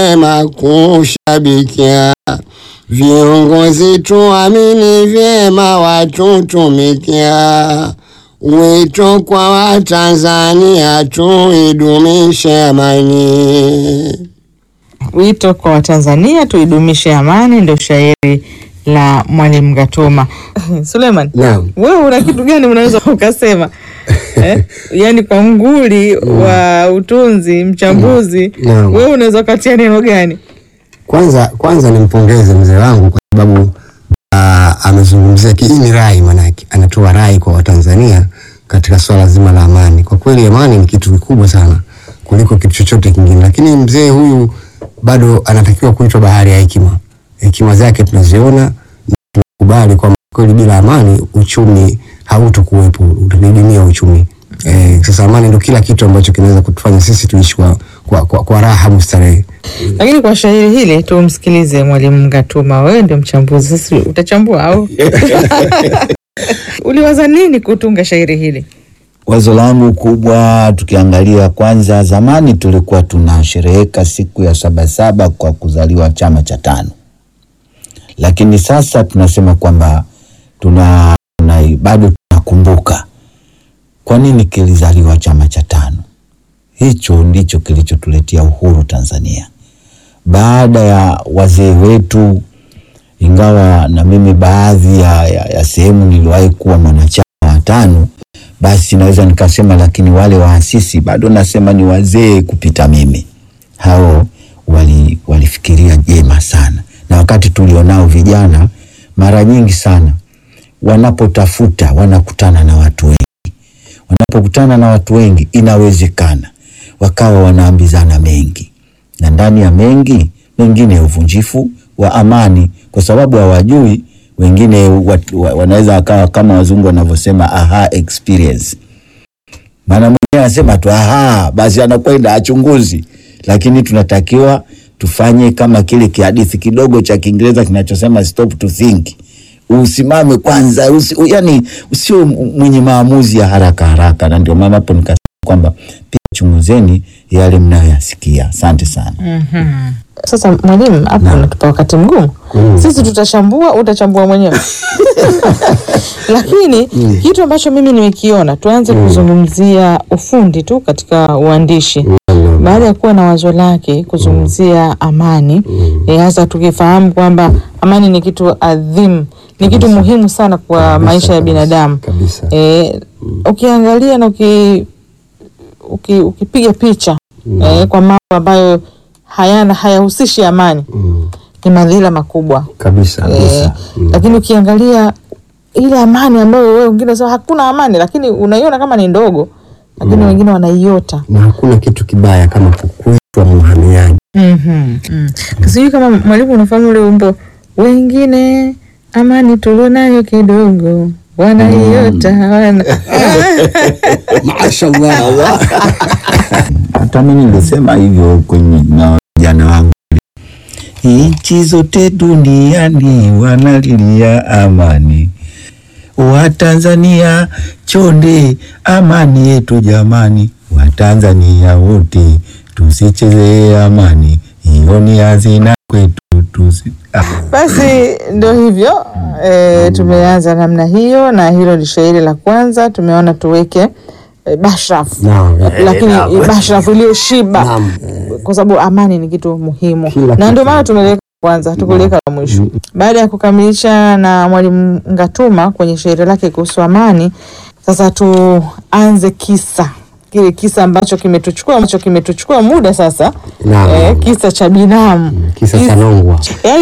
vyema kushabikia viongozi, tuamini vyema watutumikia. Wito kwa Watanzania tuidumishe amani. Wito kwa Watanzania tuidumishe amani, ndio shairi la Mwalimu Gatoma. Suleiman, Naam. wewe una kitu gani unaweza ukasema eh? Yaani kwa nguli wa utunzi mchambuzi, Naam. wewe unaweza ukatia neno gani? Kwanza kwanza nimpongeze mzee wangu kwa sababu ah, amezungumzia ki- hii ni rai, manake anatoa rai kwa Watanzania katika swala zima la amani. Kwa kweli amani ni kitu kikubwa sana kuliko kitu chochote kingine, lakini mzee huyu bado anatakiwa kuitwa bahari ya hekima. Hekima zake tunaziona na tunakubali kwamba kweli bila amani uchumi hautokuwepo, utadidimia uchumi. Eh, sasa amani ndio kila kitu ambacho kinaweza kutufanya sisi tuishi kwa, kwa, kwa, kwa raha mustarehe. Lakini kwa shairi hili tumsikilize Mwalimu Gatoma, wewe ndio mchambuzi, sasa utachambua au uliwaza nini kutunga shairi hili? Wazo langu kubwa, tukiangalia kwanza, zamani tulikuwa tunashereheka siku ya Sabasaba kwa kuzaliwa chama cha tano, lakini sasa tunasema kwamba tuna, tuna bado tunakumbuka kwa nini kilizaliwa chama cha tano. Hicho ndicho kilichotuletea uhuru Tanzania baada ya wazee wetu, ingawa na mimi baadhi ya, ya, ya sehemu niliwahi kuwa mwanachama wa tano basi naweza nikasema, lakini wale waasisi bado nasema ni wazee kupita mimi. Hao wali, walifikiria jema sana, na wakati tulionao vijana, mara nyingi sana wanapotafuta wanakutana na watu wengi. Wanapokutana na watu wengi, inawezekana wakawa wanaambizana mengi, na ndani ya mengi mengine ya uvunjifu wa amani, kwa sababu hawajui wengine wat, wa, wanaweza wakawa kama wazungu wanavyosema aha experience. Maana mwingine anasema tu aha, basi anakwenda achunguzi, lakini tunatakiwa tufanye kama kile kihadithi kidogo cha Kiingereza kinachosema stop to think. Usimame kwanza, usi, u, yani usio mwenye maamuzi ya haraka haraka, na ndio maana hapo nikasema kwamba pia chunguzeni yale mnayoyasikia. Asante sana. Sasa mwalimu, hapo unatupa wakati mgumu. Sisi tutachambua, utachambua mwenyewe lakini kitu ambacho mimi nimekiona, tuanze kuzungumzia ufundi tu katika uandishi baada ya kuwa na wazo lake kuzungumzia amani eh, hasa tukifahamu kwamba amani ni kitu adhimu, ni kitu muhimu sana kwa Kabisa, maisha ya kabisa, binadamu kabisa. eh, ukiangalia na uki, uki, ukipiga picha eh, kwa mambo ambayo hayana hayahusishi amani Mm, ni madhila makubwa kabisa eh, kabisa. Mm. lakini ukiangalia ile amani ambayo wewe wengine unasema hakuna amani, lakini unaiona kama ni ndogo, lakini wengine wanaiota. na hakuna kitu kibaya kama kukuitwa mhamiaji. Mhm, mm. Sijui kama mwalimu unafahamu ule wimbo wengine amani tulionayo kidogo wanaiota wana Mashallah. hata mimi nilisema hivyo kwenye na vijana wangu, nchi zote duniani wanalilia amani, Watanzania chonde amani yetu jamani, Watanzania wote tusichezee amani, hiyo ni hazina kwetu tusi... ah. Basi ndio hivyo e, tumeanza namna hiyo, na hilo ni shairi la kwanza. Tumeona tuweke e, bashraf Naam, eh, lakini naam. bashraf iliyoshiba Naam. kwa sababu amani ni kitu muhimu, Kila na kitu. ndio maana tumeliweka kwanza, tukuliweka la mwisho. Baada ya kukamilisha na Mwalimu Ngatuma kwenye shairi lake kuhusu amani, sasa tuanze kisa kile kisa ambacho kimetuchukua ambacho kimetuchukua muda sasa, Naam. eh, kisa cha binamu Kisa cha Nongwa. yaani